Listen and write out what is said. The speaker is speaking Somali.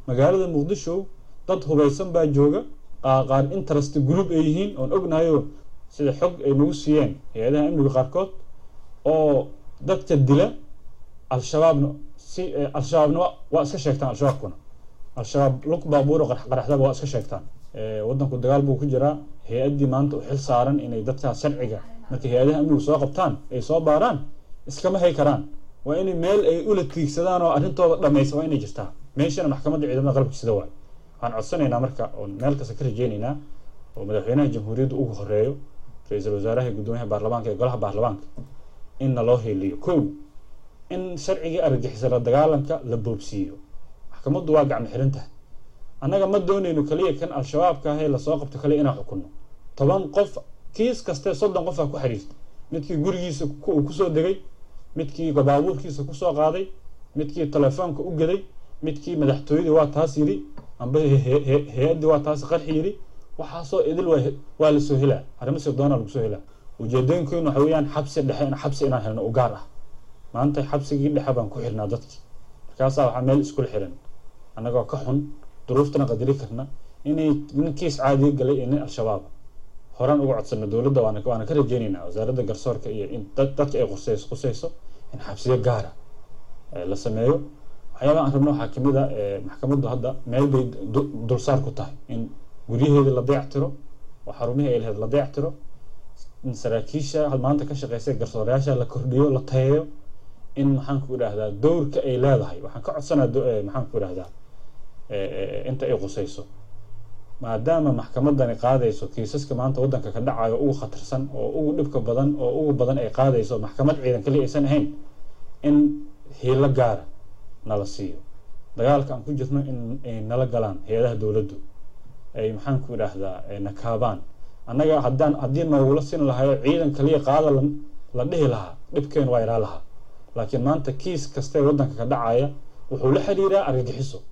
magaalada muqdisho dad hubaysan baa jooga qaar interest group ay yihiin oon ognahayo sida xog ay nagu siiyeen hay-adaha amniga qaarkood oo dadka dila al-shabaabna si al-shabaabna waa iska sheegtaan al-shabaabkuna al-shabaab lug baabuuro qaraxdaba waa iska sheegtaan waddanku dagaal buu ku jiraa hay-addii maanta u xil saaran inay dadkaas sharciga markay hay-adaha amnigu soo qabtaan ay soo baaraan iskama hay karaan waa inay meel ay ula tiigsadaan oo arrintooda dhamaysa waa inay jirtaa meeshana maxkamadda ciidamada qalabka sida waay waxaan codsanaynaa marka oon meel kasta ka rajeynaynaa oo madaxweynaha jamhuuriyadda ugu horeeyo ra-iisul wasaaraha iyo guddoomiyaha baarlamaanka iyo golaha baarlamaanka in naloo heliyo kow in sharcigii argagixisa la dagaalanka la boobsiiyo maxkamaddu waa gacmo xiran tahay annaga ma doonayno kaliya kan al-shabaabka ahee lasoo qabto kaliya inaan xukunno toban qof kiis kaste soddon qof aa ku xiriirta midkii gurigiisa uu kusoo degay midkii baabuurkiisa kusoo qaaday midkii telefoonka u gaday midkii madaxtooyadii waa taas yidhi amba hay-addii waa taas qarxi yidhi waxaasoo idil waa lasoo helaa arrimo sirdoona lagu soo helaa ujeedooyinkeenu waxa weeyaan xabsi dhexe xabsi inaan helno u gaar ah maanta xabsigii dhexe baan ku xirnaa dadkii markaasaa waxaa meel iskula xiran annagoo ka xun duruuftana qadari karna inay nin kiis caadiga galay iyo nin al-shabaab horaan uga codsana dowladda waana waana ka rajeynaynaa wasaaradda garsoorka iyo in dadka ay qusayso qusayso in xabsiyo gaara la sameeyo waxyaabaha aan rabno waxaa kamid a maxkamaddu hadda meel bay dulsaar ku tahay in guryaheeda la dayactiro oo xarumihii ay lahayd la dayactiro in saraakiisha maanta ka shaqeysa garsoorayaasha la kordhiyo la tayeeyo in maxaan ku idhaahdaa dowrka ay leedahay waxaan ka codsanaa maxaan ku idhahdaa inta ay qusayso maadaama maxkamadani qaadayso kiisaska maanta waddanka ka dhacayo ugu khatarsan oo ugu dhibka badan oo ugu badan ay qaadayso maxkamad ciidan kaliya aysan ahayn in hiilo gaara nala siiyo dagaalka aan ku jirno in ay nala galaan hay-adaha dowladdu ay maxaan ku idhaahdaa nakaabaan annaga haddaan haddii noogula sin lahayo ciidan kaliya qaada la dhihi lahaa dhibkeenu waa iraa lahaa laakiin maanta kiis kaste waddanka ka dhacaya wuxuu la xiriiraa argagixiso